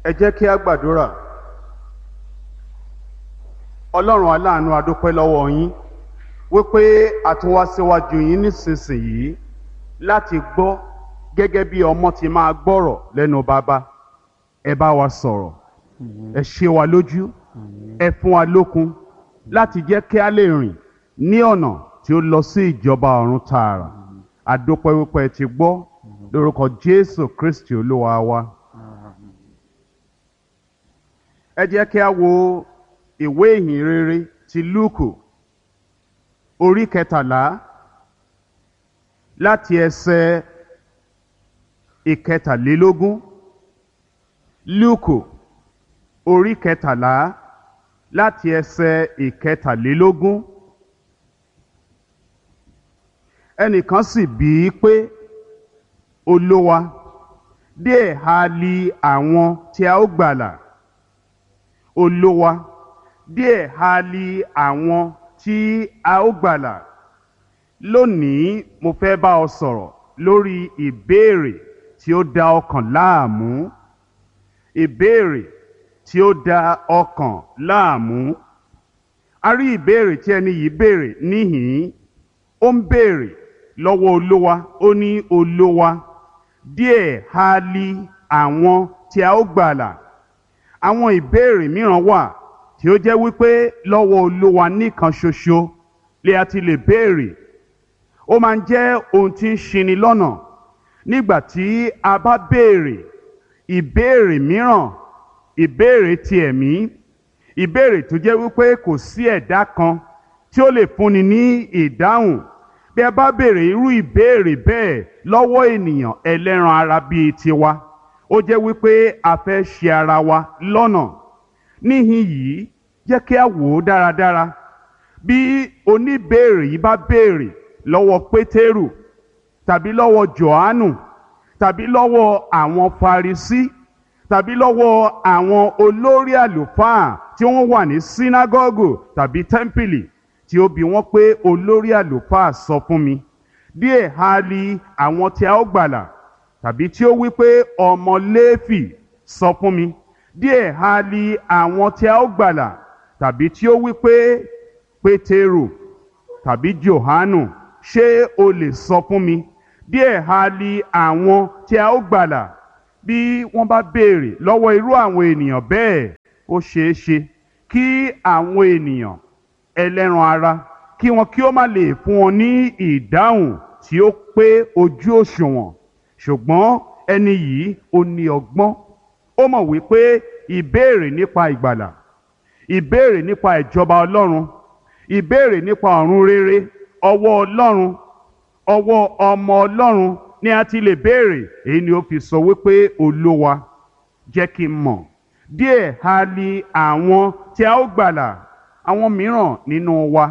ẹ jẹ́ kí a gbàdúrà ọlọ́run aláàánú adúpẹ́ lọ́wọ́ yín wípé a tún wá síwájú yín nísinsìnyí láti gbọ́ gẹ́gẹ́ bí ọmọ ti máa gbọ́rọ̀ lẹ́nu bàbá ẹ bá wa sọ̀rọ̀ ẹ ṣe wa lójú ẹ fún wa lókun láti jẹ́ kí a lè rìn ní ọ̀nà tí ó lọ sí ìjọba ọ̀run tààrà adúpẹ́ wípé ẹ ti gbọ́ lórúkọ Jésù Kristi olúwa wa. ẹ jẹ́ kí a wo ìwé ìhìn rere ti Lúùkù orí kẹtàlá láti ẹsẹ̀ ìkẹtàlélógún Lúùkù orí kẹtàlá láti ẹsẹ̀ ìkẹtàlélógún ẹnìkan sì bí i pé olówa díẹ̀ ha li àwọn tí a ó gbàlà olówa díẹ̀ ha li àwọn tí a ó gbàlà lónìí mo fẹ́ bá ọ sọ̀rọ̀ lórí ìbéèrè tí ó da ọkàn láàmú ìbéèrè tí ó da ọkàn láàmú a rí ìbéèrè tí ẹni yìí béèrè níhìn ó ń béèrè lọ́wọ́ olówa ó ní olówa díẹ̀ ha li àwọn tí a ó gbàlà àwọn ìbéèrè mìíràn wà tí ó jẹ́ wípé lọ́wọ́ olówa nìkan ṣoṣo lè a ti lè béèrè ó máa ń jẹ́ ohun tí ń ṣini lọ́nà nígbà tí a bá béèrè ìbéèrè mìíràn ìbéèrè ti ẹ̀mí ìbéèrè tó jẹ́ wípé kò sí ẹ̀dá kan tí ó lè fúnni ní ìdáhùn bí ẹ bá béèrè irú ìbéèrè bẹ́ẹ̀ lọ́wọ́ ènìyàn ẹlẹ́ran ara bíi tiwa ó jẹ́ wípé a fẹ́ ṣe ara wa lọ́nà níhìn yìí jẹ́ kí a wò ó dáradára bí oníbéèrè yìí bá béèrè lọ́wọ́ pétérù tàbí lọ́wọ́ johannu tàbí lọ́wọ́ àwọn farisí tàbí lọ́wọ́ àwọn olórí àlùfáà tí wọ́n wà ní sínágọ́gù tàbí tẹ́ḿpìlì tí ó bi wọ́n pé olórí àlùfáà sọ fún mi díẹ̀ ha li àwọn tí a ó gbàlà tàbí tí ó wí pé ọmọ léèfì sọ fún mi díẹ̀ ha li àwọn tí a ó gbàlà tàbí tí ó wí pé pétérù tàbí johanu ṣé o lè sọ fún mi díẹ̀ ha li àwọn tí a ó gbàlà bí wọ́n bá béèrè lọ́wọ́ irú àwọn ènìyàn bẹ́ẹ̀ ó ṣeé ṣe kí àwọn ènìyàn ẹlẹ́ran ara kí wọn kí ó má lè fún wọn ní ìdáhùn tí ó pé ojú òṣùwọ̀n ṣùgbọ́n ẹni yìí ó ní ọgbọ́n ó mọ̀ wípé ìbéèrè nípa ìgbàlà ìbéèrè nípa ìjọba ọlọ́run ìbéèrè nípa ọ̀run rere ọwọ́ ọlọ́run ọwọ́ ọmọ ọlọ́run ni a ti lè béèrè èyí ni ó fi sọ wípé olówa jẹ́ kí n mọ̀ díẹ̀ ha li àwọn tí a ó gbàlà àwọn mìíràn nínú wa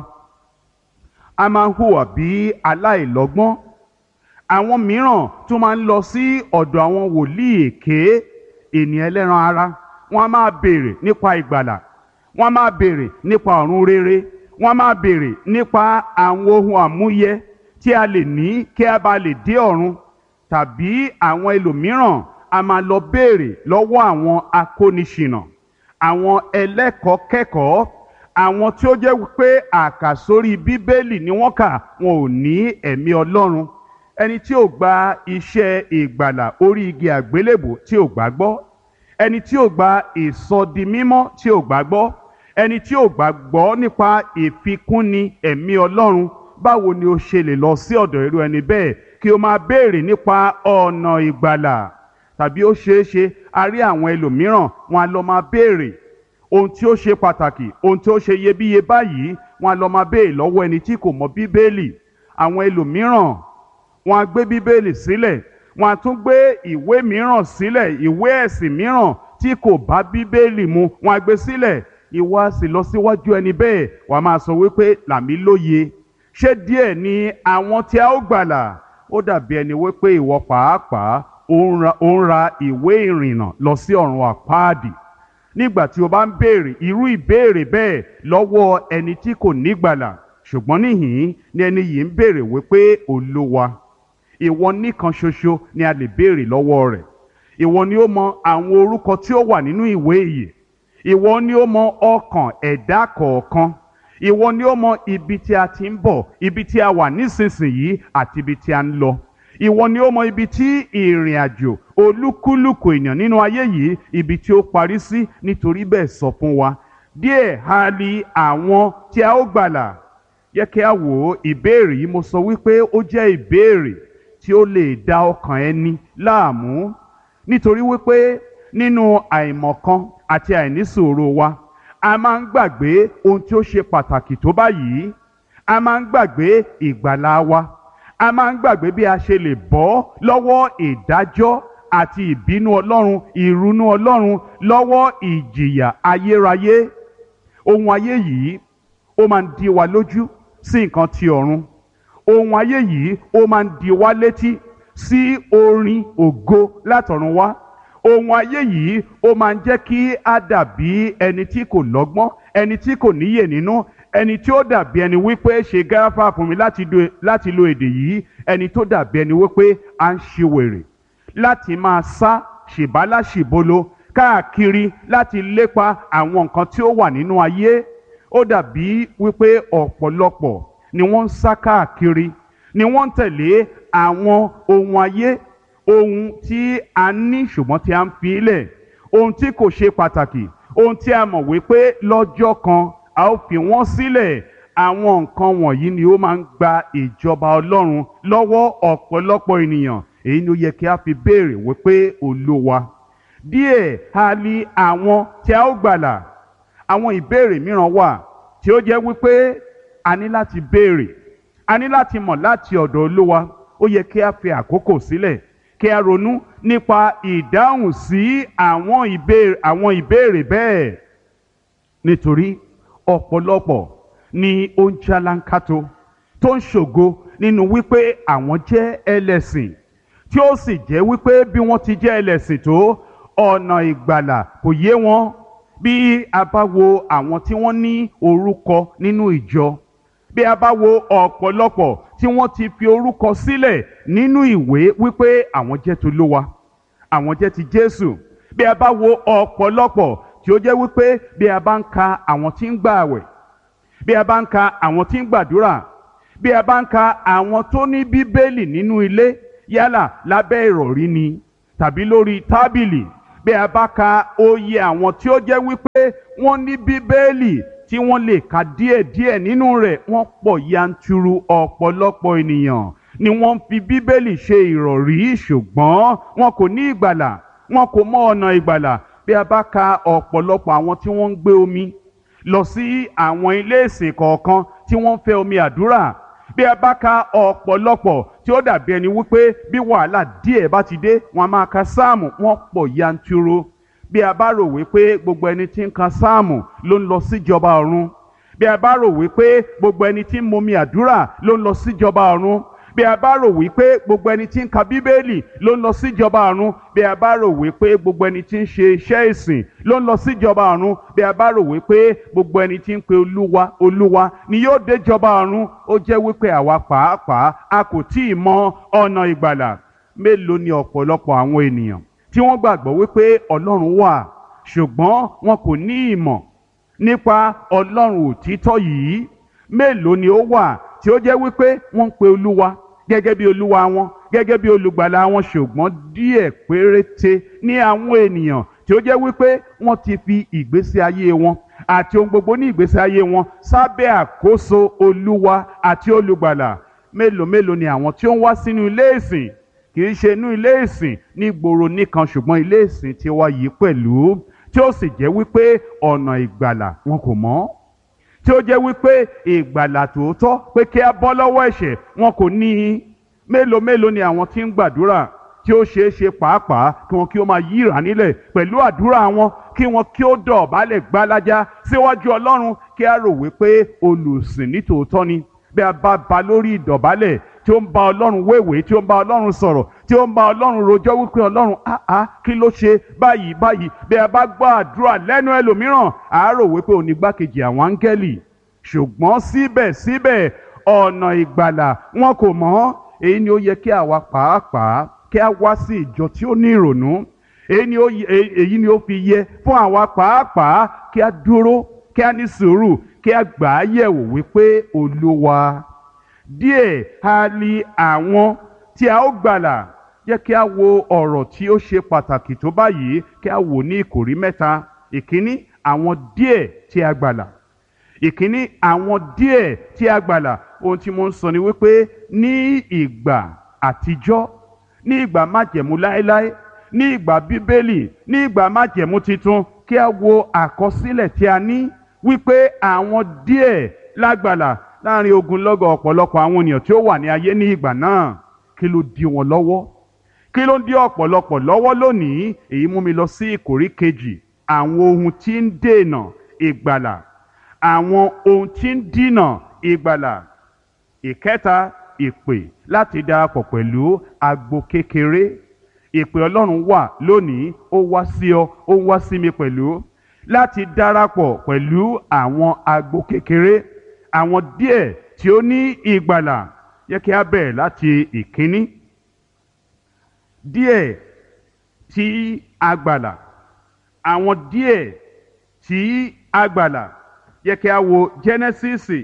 a máa ń hùwà bí aláìlọ́gbọ́n àwọn mìíràn tún máa ń lọ sí ọ̀dọ̀ àwọn wòlíì èké ènìyàn ẹlẹ́ran ara wọ́n á máa béèrè nípa ìgbàlà wọ́n á máa béèrè nípa ọ̀run rere wọ́n á máa béèrè nípa àwọn ohun àmúyẹ tí a lè ní kí a bá lè dé ọ̀run tàbí àwọn ẹlòmíràn a máa lọ béèrè lọ́wọ́ àwọn akóniṣìnà àwọn ẹlẹ́kọ̀ọ́ kẹ́kọ̀ọ́ àwọn tí ó jẹ́ pé àkàsórí bíbélì ni wọ́n kà wọn ò ní ẹ̀mí ọlọ́run ẹni tí ò gba iṣẹ́ ìgbàlà orí igi àgbélébò tí ò gbàgbọ́ ẹni tí ò gba ìsọdimímọ́ tí ò gbàgbọ́ ẹni tí ò gbàgbọ́ nípa ìfikúnni ẹ̀mí ọlọ́run báwo ni o ṣe lè lọ sí ọ̀dọ̀ irú ẹni bẹ́ẹ̀ kí o máa béèrè nípa ọ̀nà ìgbàlà tàbí ó ṣeé ṣe a rí àwọn ẹlòmíràn wọn a lọ máa béèrè ohun tí ó ṣe pàtàkì ohun tí ó ṣe iyebíye báyìí wọn a lọ máa béèrè lọ́wọ́ ẹni tí kò mọ bíbélì àwọn ẹlòmíràn wọn a gbé bíbélì sílẹ̀ wọn a tún gbé ìwé mìíràn sílẹ̀ ìwé ẹ̀sìn mìíràn tí kò bá bíbélì mu wọn a gbé sílẹ̀ ìwọ a sì lọ síwájú ẹni bẹ́ẹ̀ wàá máa sọ wípé làmí lóye ṣé díẹ̀ ni àwọn tí a ó gbàlà ó dàbí ẹni wípé ìwọ pàápàá ó ń ra ìwé ìrìnnà lọ sí ọ̀run àpáàdì nígbà tí o bá ń béèrè irú ìbéèrè bẹ́ẹ̀ lọ́wọ́ ẹni tí kò nígbàlà ṣùgbọ́n níhìn ni ẹni yìí ń béèrè wípé olúwa ìwọ nìkan ṣoṣo ni a lè béèrè lọ́wọ́ rẹ̀ ìwọ ni ó mọ àwọn orúkọ tí ó wà nínú ìwé ìyè ìwọ ni ó mọ ọkàn ẹ̀dá kọ̀ọ̀kan ìwọ ni ó mọ ibi tí a ti ń bọ̀ ibi tí a wà nísinsìnyí àti ibi tí a ń lọ ìwọ ni ó mọ ibi tí ìrìn àjò olúkúlùkù èèyàn nínú ayé yìí ibi tí ó parí sí nítorí bẹ́ẹ̀ sọ fún wa díẹ̀ ha li àwọn tí a ó gbàlà yẹ kí a wò ó ìbéèrè yìí mo sọ wípé ó jẹ́ ìbéèrè tí ó lè da ọkàn ẹni láàmú nítorí wípé nínú àìmọ̀kan àti àìnísòro wa a máa ń gbàgbé ohun tí ó ṣe pàtàkì tó báyìí a máa ń gbàgbé ìgbàlà wa a máa ń gbàgbé bí a ṣe lè bọ́ lọ́wọ́ ìdájọ́ àti ìbínú ọlọ́run ìrunú ọlọ́run lọ́wọ́ ìjìyà ayérayé ohun ayé yìí ó máa ń di wa lójú sí nǹkan ti ọ̀run ohun ayé yìí ó máa ń di wa létí sí orin ògo látọ̀run wá ohun ayé yìí ó máa ń jẹ́ kí a dàbí ẹni tí kò lọ́gbọ́n ẹni tí kò níyè nínú ẹni tí ó dàbí ẹni wípé ṣe gáfà fún mi láti do- láti lo èdè yìí ẹni tó dàbí ẹni wípé à ń ṣe wèrè láti máa sá ṣìbáláṣìbolo káàkiri láti lépa àwọn nǹkan tí ó wà nínú ayé ó dàbí wípé ọ̀pọ̀lọpọ̀ ni wọ́n ń sá káàkiri ni wọ́n ń tẹ̀lé àwọn ohun ayé ohun tí a ní ṣùgbọ́n tí a ń fi lẹ̀ ohun tí kò ṣe pàtàkì ohun tí a mọ̀ wípé lọ́jọ́ kan a ó fi wọ́n sílẹ̀ àwọn nǹkan wọ̀nyí ni ó máa ń gba ìjọba ọlọ́run lọ́wọ́ ọ̀pọ̀lọpọ̀ ènìyàn èyí ni ó yẹ kí a fi béèrè wípé olúwa díẹ̀ ha li àwọn tí a ó gbàlà àwọn ìbéèrè mìíràn wà tí ó jẹ́ wípé a ní láti béèrè a ní láti mọ̀ láti ọ̀dọ̀ olúwa ó yẹ kí a fi àkókò sílẹ̀ kí a ronú nípa ìdáhùn sí àwọn ìbéèrè àwọn ìbéèrè bẹ́ẹ̀ nítorí ọ̀pọ̀lọpọ̀ ni ó ń jálánkátó tó ń ṣògo nínú wípé àwọn jẹ́ ẹlẹ́sìn tí ó sì jẹ́ wípé bí wọ́n ti jẹ́ ẹlẹ́sìn tó ọ̀nà ìgbàlà kò yé wọn bí a bá wo àwọn tí wọ́n ní orúkọ nínú ìjọ bí a bá wo ọ̀pọ̀lọpọ̀ tí wọ́n ti fi orúkọ sílẹ̀ nínú ìwé wípé àwọn jẹ́ tolúwa àwọn jẹ́ ti Jésù bí a bá wo ọ̀pọ̀lọpọ̀ tí ó jẹ́ wípé bí a bá ń ka àwọn tí ń gbààwẹ̀ bí a bá ń ka àwọn tí ń gbàdúrà bí a bá ń ka àwọn tó ní bíbélì nínú ilé yálà lábẹ́ ìrọ̀rí ni tàbí lórí tábìlì bí a bá ka oyè àwọn tí ó jẹ́ wípé wọ́n ní bíbélì tí wọ́n lè ka díẹ̀díẹ̀ nínú rẹ̀ wọ́n pọ̀ yanturu ọ̀pọ̀lọpọ̀ ènìyàn ni wọ́n fi bíbélì ṣe ìrọ̀rí ṣùgbọ́n wọn kò ní ìgbàlà wọn kò mọ ọ̀nà ìgbàlà bí a bá ka ọ̀pọ̀lọpọ̀ àwọn tí wọ́n ń gbé omi lọ sí àwọn ilé ìsìn kọ̀ọ̀kan tí wọ́n ń fẹ́ omi àdúrà bí a bá ka ọ̀pọ̀lọpọ̀ tí ó dàbí ẹni wípé bí wàhálà díẹ̀ bá ti dé wọn a máa ka sáàmù wọ́n pọ̀ yanturu bí a bá rò wípé gbogbo ẹni tí ń ka sáàmù ló ń lọ síjọba ọ̀run bí a bá rò wípé gbogbo ẹni tí ń momi àdúrà ló ń lọ síjọba ọ̀run bí a bá rò wípé gbogbo ẹni tí ń ka bíbélì ló ń lọ síjọba ọ̀run bí a bá rò wípé gbogbo ẹni tí ń ṣe iṣẹ́ ìsìn ló ń lọ síjọba ọ̀run bí a bá rò wípé gbogbo ẹni tí ń pe olúwa olúwa ni yóò déjọba ọ̀run ó jẹ́ wípé àwa pàápàá a kò tí ì mọ ọ̀nà ìgbàlà mélòó ni ọ̀pọ̀lọpọ̀ àwọn ènìyàn tí wọ́n gbàgbọ́ wípé ọlọ́run wà ṣùgbọ́n wọn kò ní ìmọ̀ nípa ọlọ́run òtítọ́ yìí mélòó ni ó wà tí ó jẹ́ wípé wọ́n ń pe olúwa gẹ́gẹ́ bí olúwa wọn gẹ́gẹ́ bí olùgbàlà wọn ṣùgbọ́n díẹ̀ péréte ní àwọn ènìyàn tí ó jẹ́ wípé wọ́n ti fi ìgbésí ayé wọn àti ohun gbogbo ní ìgbésí ayé wọn sábẹ́ àkóso olúwa àti olùgbàlà mélòó mélòó ni àwọn tí ó ń wá sínú ilé ìsìn kì í ṣe inú ilé ìsìn ní gbòòrò nìkan ṣùgbọ́n ilé ìsìn tí wá yìí pẹ̀lú tí ó sì jẹ́ wípé ọ̀nà ìgbàlà wọn kò mọ̀ tí ó jẹ́ wípé ìgbàlà tòótọ́ pé kí a bọ́ lọ́wọ́ ẹ̀ṣẹ̀ wọn kò ní í mélòó mélòó ni àwọn tí ń gbàdúrà tí ó ṣeé ṣe pàápàá kí wọn kí ó máa yíra nílẹ̀ pẹ̀lú àdúrà wọn kí wọn kí ó dọ̀bálẹ̀ gbálájá síwájú ọlọ́run kí a rò wípé olùsìn ní tòótọ́ ni bí a bá ba lórí ìdọ̀bálẹ̀ tí ó ń bá ọlọ́run wéwèé tí ó ń bá ọlọ́run sọ̀rọ̀ tí ó ń bá ọlọ́run rojọ́ wípé ọlọ́run áá kí ló ṣe báyìí báyìí bí a bá gbọ́ àdúrà lẹ́nu ẹlòmíràn àárò wípé òní gbákejì àwọn áńgẹ́lì ṣùgbọ́n síbẹ̀síbẹ̀ ọ̀nà ìgbàlà wọn kò mọ̀ èyí ni ó yẹ kí àwa pàápàá kí a wá sí ìjọ tí ó ní ìrònú èyí ni ó yẹ- èyí ni ó fi yẹ fún àwa pàápàá kí a dúró kí a ní sùúrù kí a gbà á yẹ̀wò wípé olúwa díẹ̀ ha li àwọn tí a ó gbàlà jẹ́ kí a wo ọ̀rọ̀ tí ó ṣe pàtàkì tó báyìí kí a wò ní ìkòrí mẹ́ta ìkíní àwọn díẹ̀ tí a gbàlà ìkíní àwọn díẹ̀ tí a gbàlà ohun tí mo ń sọ ni wípé ní ìgbà àtijọ́ ní ìgbà májẹ̀mú láéláé ní ìgbà bíbélì ní ìgbà májẹ̀mú titun kí a wo àkọsílẹ̀ tí a ní wípé àwọn díẹ̀ lágbàlà láàrin ogunlọ́gọ̀ ọ̀pọ̀lọpọ̀ àwọn ènìyàn tí ó wà ní ayé ní ìgbà náà kí ló dí wọn lọ́wọ́ kí ló ń dí ọ̀pọ̀lọpọ̀ lọ́wọ́ lónìí èyí mú mi lọ sí ìkórí kejì àwọn ohun tí ń dènà ìgbàlà àwọn ohun tí ń dínà ìgbàlà ìkẹta ìpè láti darapọ̀ pẹ̀lú agbo kékeré ìpè ọlọ́run wà lónìí ó wá sí ọ ó wá sí mi pẹ̀lú láti darapọ̀ pẹ̀lú àwọn agbo kékeré àwọn díẹ̀ tí ó ní ìgbàlà yẹ kí a bẹ̀rẹ̀ láti ìkíní díẹ̀ tí a gbàlà àwọn díẹ̀ tí a gbàlà yẹ kí a wo Jẹ́nẹ́sísì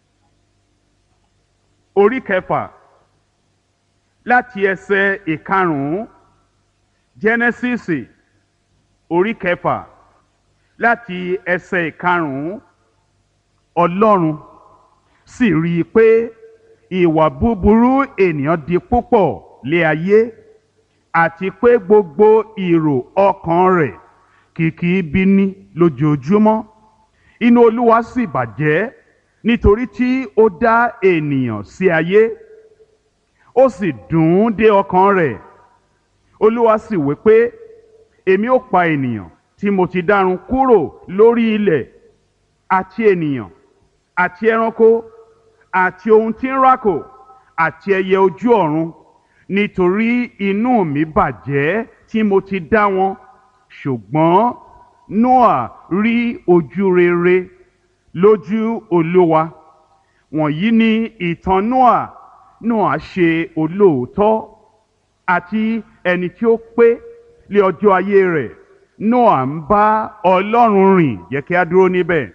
orí kẹfà láti ẹsẹ̀ ìkarùn-ún Jẹ́nẹ́sísì orí kẹfà láti ẹsẹ̀ ìkarùn-ún Ọlọ́run sì rí i pé ìwà búburú ènìyàn di púpọ̀ lé ayé àti pé gbogbo ìrò ọkàn rẹ̀ kìkì ibi ní lójoojúmọ́ inú olúwa sì bàjẹ́ nítorí tí ó dá ènìyàn sí ayé ó sì dùn ún dé ọkàn rẹ̀ olúwa sì wí pé èmi ó pa ènìyàn tí mo ti dárun kúrò lórí ilẹ̀ àti ènìyàn àti ẹranko àti ohun tí ń rákò àti ẹyẹ ojú ọ̀run nítorí inú mi bàjẹ́ tí mo ti dá wọn ṣùgbọ́n noah rí ojú rere lójú olúwa wọ̀nyí ni ìtàn noah noah ṣe olóòótọ́ àti ẹni tí ó pé lé ọjọ́ ayé rẹ̀ noah ń bá ọlọ́run rìn yẹ kí a dúró níbẹ̀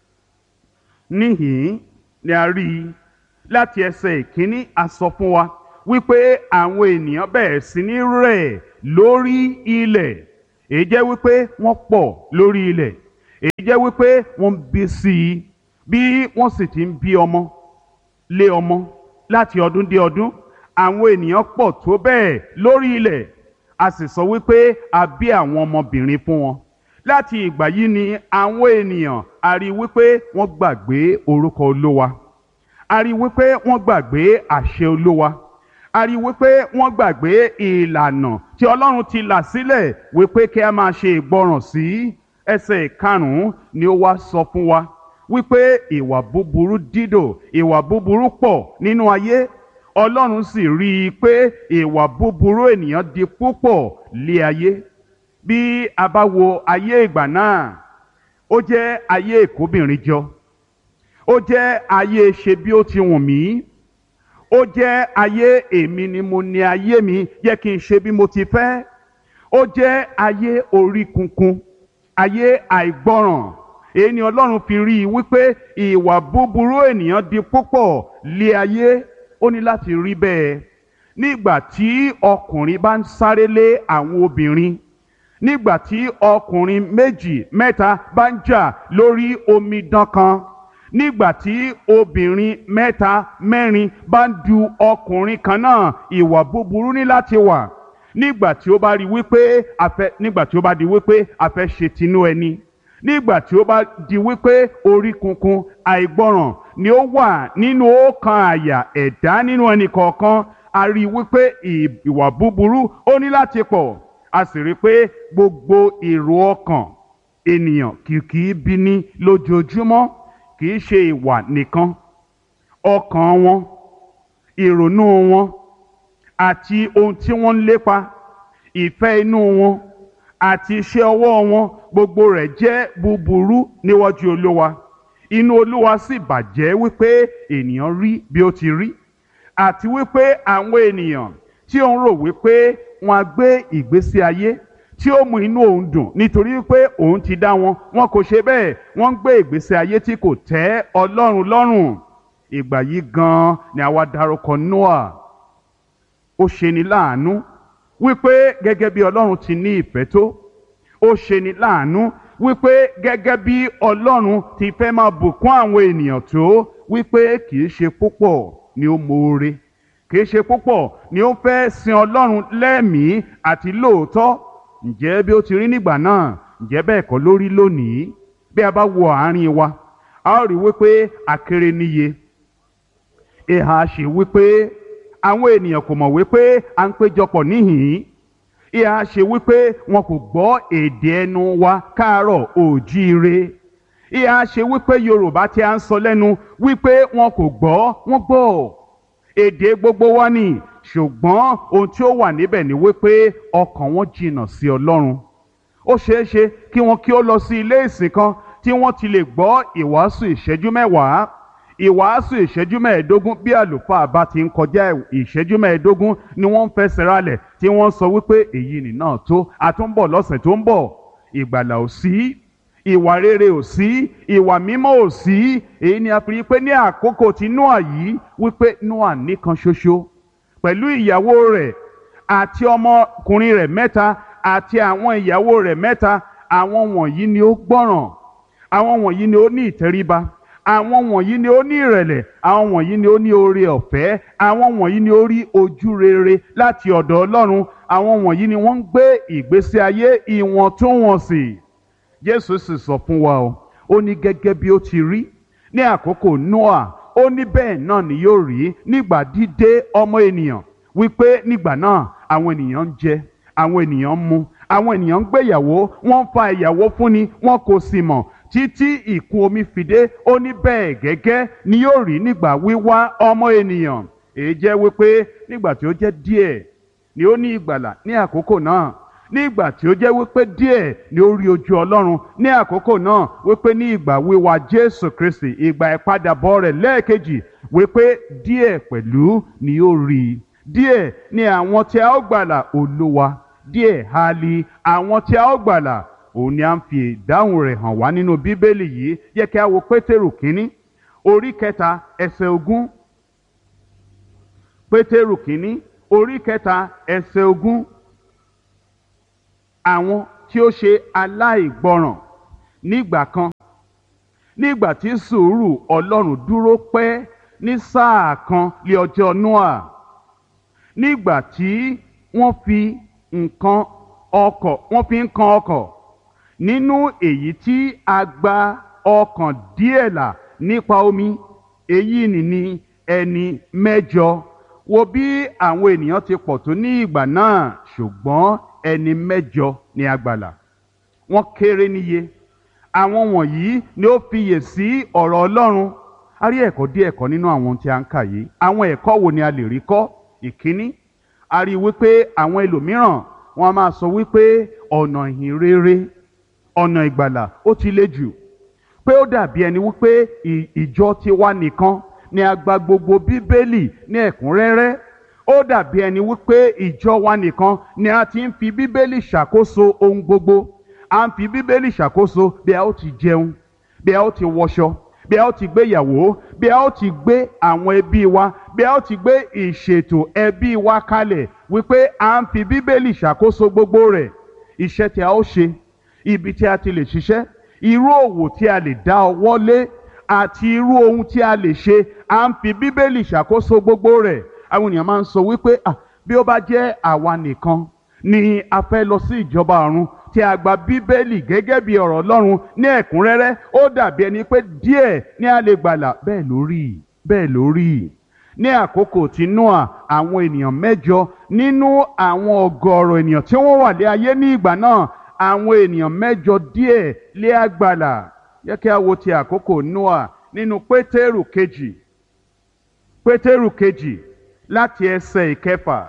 níhìn ni a rí i láti ẹsẹ̀ ìkíní a sọ fún wa wípé àwọn ènìyàn bẹ̀rẹ̀ sí ní rẹ̀ lórí ilẹ̀ èyí jẹ́ wípé wọ́n pọ̀ lórí ilẹ̀ èyí jẹ́ wípé wọ́n ń bí sí i bí wọ́n sì ti ń bí ọmọ lé ọmọ láti ọdún dé ọdún àwọn ènìyàn pọ̀ tó bẹ́ẹ̀ lórí ilẹ̀ a sì sọ wípé a bí àwọn ọmọbìnrin fún wọn láti ìgbà yìí ni àwọn ènìyàn a rí wípé wọ́n gbàgbé orúkọ olówa a rí wípé wọ́n gbàgbé àṣẹ olówa a rí wípé wọ́n gbàgbé ìlànà tí ọlọ́run ti là sílẹ̀ wípé kí a máa ṣe ìgbọràn sí ẹsẹ̀ ìkarùn-ún ni ó wá sọ fún wa wípé ìwà búburú dídò ìwà búburú pọ̀ nínú ayé ọlọ́run sì rí i pé ìwà búburú ènìyàn di púpọ̀ lé ayé bí a bá wo ayé ìgbà náà ó jẹ́ ayé ìkóbìnrin jọ ó jẹ́ ayé ṣe bí ó ti wùn mí ó jẹ́ ayé èmi ni mo ní ayé mi yẹ kí n ṣe bí mo ti fẹ́ ó jẹ́ ayé orí kunkun ayé àìgbọràn èyí ni ọlọ́run fi rí i wípé ìwà búburú ènìyàn di púpọ̀ lé ayé ó ní láti rí bẹ́ẹ̀ nígbà tí ọkùnrin bá ń sáré lé àwọn obìnrin nígbà tí ọkùnrin méjì mẹ́ta bá ń jà lórí omidan kan nígbà tí obìnrin mẹ́ta mẹ́rin bá ń du ọkùnrin kan náà ìwà búburú ní láti wà nígbà tí ó bá rí wípé afẹ́ nígbà tí ó bá di wípé afẹ́ ṣe tinú ẹni nígbà tí ó bá di wípé orí kunkun àìgbọràn ni ó wà nínú ọkàn àyà ẹ̀dá nínú ẹnì kọ̀ọ̀kan a rí wípé ìwà búburú ó ní láti pọ̀ a sì rí pé gbogbo èrò ọkàn ènìyàn kìkì bí ní lójoojúmọ́ kì í ṣe ìwà nìkan ọkàn wọn ìrònú wọn àti ohun tí wọ́n ń lépa ìfẹ́ inú wọn àti iṣẹ́ ọwọ́ wọn gbogbo rẹ̀ jẹ́ búburú níwájú olúwa inú olúwa sì bàjẹ́ wípé ènìyàn rí bí ó ti rí àti wípé àwọn ènìyàn tí ó ń rò wípé wọn á gbé ìgbésí ayé tí ó mú inú òun dùn nítorí pé òun ti dá wọn wọn kò ṣe bẹ́ẹ̀ wọ́n ń gbé ìgbésí ayé tí kò tẹ́ ọlọ́run lọ́rùn ìgbà yìí gan-an ni àwa dárúkọ Noah ó ṣeni láàánú wípé gẹ́gẹ́ bí ọlọ́run ti ní ìfẹ́ tó ó ṣeni láàánú wípé gẹ́gẹ́ bí ọlọ́run ti fẹ́ máa bùkún àwọn ènìyàn tó wípé kì í ṣe púpọ̀ ni ó moore kì í ṣe púpọ̀ ni ó fẹ́ sin ọlọ́run lẹ́mìí àti lóòótọ́ ǹjẹ́ bí ó ti rí nígbà náà ǹjẹ́ bẹ́ẹ̀ kọ́ ló rí lónìí bí a bá wo àárín wa a ó rí wípé akéré níye ìhà ṣe wípé àwọn ènìyàn kò mọ̀ wípé à ń péjọpọ̀ níhìn-ín ìhà ṣe wípé wọn kò gbọ́ èdè ẹnu wa káàárọ̀ òjíire ìhà ṣe wípé Yorùbá tí a ń sọ lẹ́nu wípé wọn kò gbọ́ wọn gbọ́ èdè gbogbo wa ni ṣùgbọ́n ohun tí ó wà níbẹ̀ ni wípé ọkàn wọn jìnnà sí Ọlọ́run ó ṣeé ṣe kí wọn kí ó lọ sí ilé ìsìn kan tí wọ́n ti lè gbọ́ ìwàásù ìṣẹ́jú mẹ́wàá ìwàásù ìṣẹ́jú mẹ́ẹ̀ẹ́dógún bí àlùfáà bá ti ń kọjá ìṣẹ́jú mẹ́ẹ̀ẹ́dógún ni wọ́n ń fẹsẹ̀ rálẹ̀ tí wọ́n sọ wípé èyí nì náà tó àtúnbọ̀ lọ́sẹ̀ tó ń bọ̀ ìgbàlà ò sí ìwà rere ò sí ìwà mímọ́ ò sí èyí ni a fi rí pé ní àkókò tí Nóà yìí wípé Nóà nìkan ṣoṣo pẹ̀lú ìyàwó rẹ̀ àti ọmọkùnrin rẹ̀ mẹ́ta àti àwọn ìyàwó rẹ̀ mẹ́ta àwọn wọ̀nyí ni ó gbọ́ràn àwọn wọ̀nyí ni ó ní ìtẹríba àwọn wọ̀nyí ni ó ní ìrẹ̀lẹ̀ àwọn wọ̀nyí ni ó ní oore ọ̀fẹ́ àwọn wọ̀nyí ni ó rí ojú rere láti ọ̀dọ̀ Ọlọ́run àwọn wọ̀nyí ni wọ́n ń gbé ìgbésí ayé ìwọ̀ntúnwọ̀nsì Jésù sì sọ fún wa o ó ní gẹ́gẹ́ bí ó ti rí ní àkókò Noah ó ní bẹ́ẹ̀ náà ni yóò rí nígbà dídé ọmọ ènìyàn wípé nígbà náà àwọn ènìyàn ń jẹ àwọn ènìyàn ń mu àwọn ènìyàn ń gbéyàwó wọ́n ń fa ìyàwó fúnni wọn kò sì mọ̀ títí ìkún omi fìdé ó ní bẹ́ẹ̀ gẹ́gẹ́ ni yóò rí nígbà wíwá ọmọ ènìyàn èyí jẹ́ wípé nígbà tí ó jẹ́ díẹ̀ ni ó ní ìgbàlà ní àkókò náà nígbà tí ó jẹ́ wípé díẹ̀ ni ó rí ojú Ọlọ́run ní àkókò náà wípé ní ìgbà wíwá Jésù Kristi ìgbà ìpadàbọ̀ rẹ̀ lẹ́ẹ̀kejì wípé díẹ̀ pẹ̀lú ni ó rí díẹ̀ ni àwọn tí a ó gbàlà Olúwa díẹ̀ ha li àwọn tí a ó gbàlà òun ni a ń fi ìdáhùn rẹ̀ hàn wá nínú bíbélì yìí yẹ kí a wo pétérù kínní orí kẹta ẹsẹ̀ ogún pétérù kínní orí kẹta ẹsẹ̀ ogún àwọn tí ó ṣe aláìgbọràn nígbà kan nígbà tí sùúrù ọlọ́run dúró pẹ́ ní sáà kan lé ọjọ́ noah nígbà tí wọ́n fi nǹkan ọkọ̀ wọ́n fi ń kan ọkọ̀ nínú èyí tí a gba ọkàn díẹ̀ là nípa omi èyí nìní ẹni mẹ́jọ wo bí àwọn ènìyàn ti pọ̀ tó ní ìgbà náà ṣùgbọ́n ẹni mẹ́jọ ni a gbàlà wọ́n kéré níye àwọn wọ̀nyí ni ó fiyè sí ọ̀rọ̀ Ọlọ́run a rí ẹ̀kọ́ díẹ̀ kọ́ nínú àwọn tí a ń kà yìí àwọn ẹ̀kọ́ wo ni a lè rí kọ́ ìkíní a rí wípé àwọn ẹlòmíràn wọ́n a máa sọ wípé ọ̀nà ìhìn rere ọ̀nà ìgbàlà ó ti le jù pé ó dàbí ẹni wípé ìjọ tiwa nìkan ni a gba gbogbo bíbélì ní ẹ̀kúnrẹ́rẹ́ ó dàbí ẹni wípé ìjọ wa nìkan ni a ti ń fi bíbélì ṣàkóso ohun gbogbo a ń fi bíbélì ṣàkóso bí a ó ti jẹun bí a ó ti wọṣọ bí a ó ti gbéyàwó bí a ó ti gbé àwọn ẹbí wa bí a ó ti gbé ìṣètò ẹbí wa kalẹ̀ wípé à ń fi bíbélì ṣàkóso gbogbo rẹ̀ iṣẹ́ tí a ó ṣe ibi tí a ti lè ṣiṣẹ́ irú òwò tí a lè dá ọwọ́ lé àti irú ohun tí a lè ṣe à ń fi bíbélì ṣàkóso gbogbo rẹ̀ àwọn ènìyàn máa ń sọ wípé ah bí ó bá jẹ́ àwa nìkan ni a fẹ́ lọ sí ìjọba ọ̀run tí a gba bíbélì gẹ́gẹ́ bí ọ̀rọ̀ ọlọ́run ní ẹ̀kúnrẹ́rẹ́ ó dàbí ẹni pé díẹ̀ ní a lè gbàlà bẹ́ẹ̀ lórí bẹ́ẹ̀ lórí ní àkókò tí noah àwọn ènìyàn mẹ́jọ nínú àwọn ọgọ́rọ̀ ènìyàn tí wọ́n wà lé ayé ní ìgbà náà àwọn ènìyàn mẹ́jọ díẹ̀ lé àgbàlà yẹ kí a wo ti àkókò noah nínú pétérù kejì pétérù kejì láti ẹsẹ̀ ìkẹfà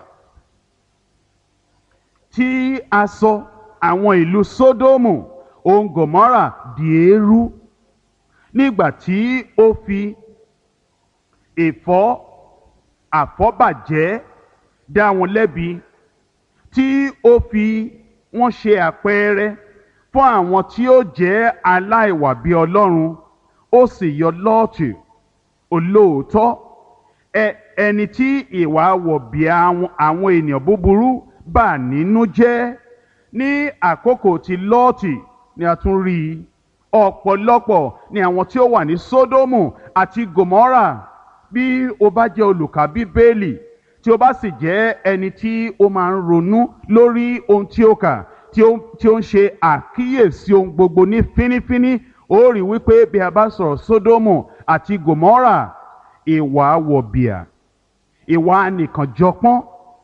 tí a sọ àwọn ìlú sódómù òun gòmórà di eérú nígbà tí ó fi ìfọ́ àfọ́bàjẹ́ dá wọn lẹ́bi tí ó fi wọ́n ṣe àpẹẹrẹ fún àwọn tí ó jẹ́ aláìwà bí ọlọ́run ó sì yọ lọ́ọ̀tì olóòótọ́ ẹni tí ìwà wọ̀bìà àwọn ènìyàn búburú bà nínú jẹ́ ní àkókò tí lọ́ọ̀tì ni a tún rí i ọ̀pọ̀lọpọ̀ ni àwọn tí ó wà ní sódómù àti gòmọ́rà bí o bá jẹ́ olùkà bíbélì tí o bá sì jẹ́ ẹni tí ó máa ń ronú lórí ohun tí ó kà tí ó tí ó ń ṣe àkíyèsí ohun gbogbo ní fínífíní ó rí wípé bí a bá sọ̀rọ̀ sódómù àti gòmọ́rà ìwà wọ̀bìà ìwà nìkànjọpọ́n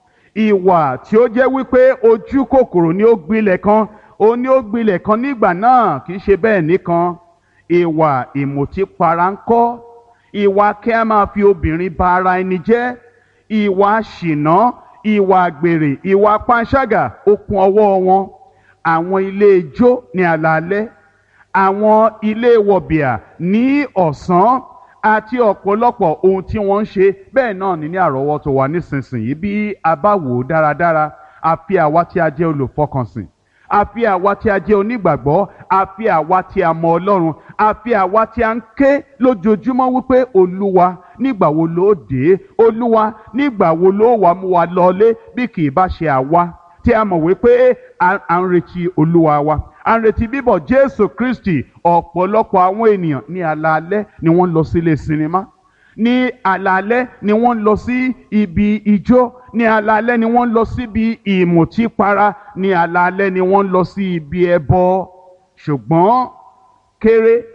ìwà tí ó jẹ́ wípé ojú kòkòrò ni ó gbilẹ̀ kan ó ní ó gbilẹ̀ kan nígbà náà kì í ṣe bẹ́ẹ̀ nìkan ìwà ìmùtípara ń kọ́ ìwà kí a máa fi obìnrin ba ara ẹni jẹ́ ìwà ṣìnà ìwà àgbèrè ìwà panṣágà ó kún ọwọ́ wọn àwọn ilé ijó ní alaalẹ́ àwọn ilé wọ̀bìà ní ọ̀sán àti ọ̀pọ̀lọpọ̀ ohun tí wọ́n ń ṣe bẹ́ẹ̀ náà ní ní àrọ́wọ́tó wa nísinsìnyí bí a bá wò ó dáradára àfi àwa tí a jẹ́ olùfọkànsìn àfi àwa tí a jẹ́ onígbàgbọ́ àfi àwa tí a mọ ọlọ́run àfi àwa tí a ń ké lójoojúmọ́ wípé olúwa nígbà wo ló dé olúwa nígbà wo ló wà mú wa lọlé bí kì í bá ṣe àwa tí a mọ̀ wípé à ń retí olúwa wa à ń retí bíbọ̀ jésù kristi ọ̀pọ̀lọpọ̀ àwọn ènìyàn ní alaalẹ́ ni wọ́n lọ sílé sinimá ní alaalẹ́ ni wọ́n lọ sí ibi ijó ní alaalẹ́ ni wọ́n lọ síbi ìmùtípara ní alaalẹ́ ni wọ́n lọ sí ibi ẹbọ ṣùgbọ́n kéré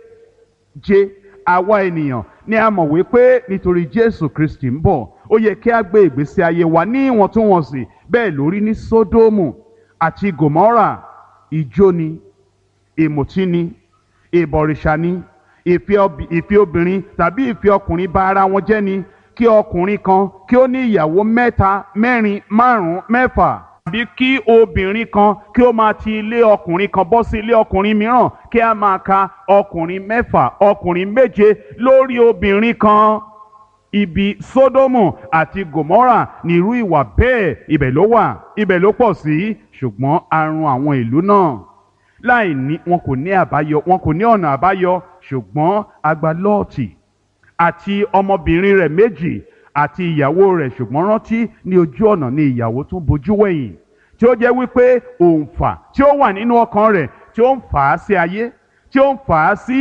jẹ àwa ènìyàn ni a mọ̀ wípé nítorí jésù kristi ń bọ̀ ó yẹ kí a gbé ìgbésí ayé wa ní ìwọ̀ntúnwọ̀nsì bẹ́ẹ̀ lórí ní sódómù àti gòmọ́rà ijó ni ìmùtí ni ìbọ̀rìṣà ni ìfẹ́ obìnrin tàbí ìfẹ́ ọkùnrin bá ara wọn jẹ́ ni kí ọkùnrin kan kí ó ní ìyàwó mẹ́ta mẹ́rin márùn-ún mẹ́fà tàbí kí obìnrin kan kí ó máa ti ilé ọkùnrin kan bọ́ sí ilé ọkùnrin mìíràn kí a máa ka ọkùnrin mẹ́fà ọkùnrin méje lórí obìnrin kan ibi sódómù àti gòmọ́rà ní irú ìwà bẹ́ẹ̀ ibẹ̀ ló wà ibẹ̀ ló pọ̀ sí ṣùgbọ́n àrùn àwọn ìlú náà láì ní wọn kò ní àbáyọ wọn kò ní ọ̀nà àbáyọ ṣùgbọ́n agba lọ́ọ̀tì àti ọmọbìnrin rẹ̀ méjì àti ìyàwó rẹ̀ ṣùgbọ́n rántí ní ojú ọ̀nà ni ìyàwó tún bojú wẹ̀yìn tí ó jẹ́ wípé òǹfà tí ó wà nínú ọkàn rẹ̀ tí ó ń fà á sí ayé tí ó ń fà á sí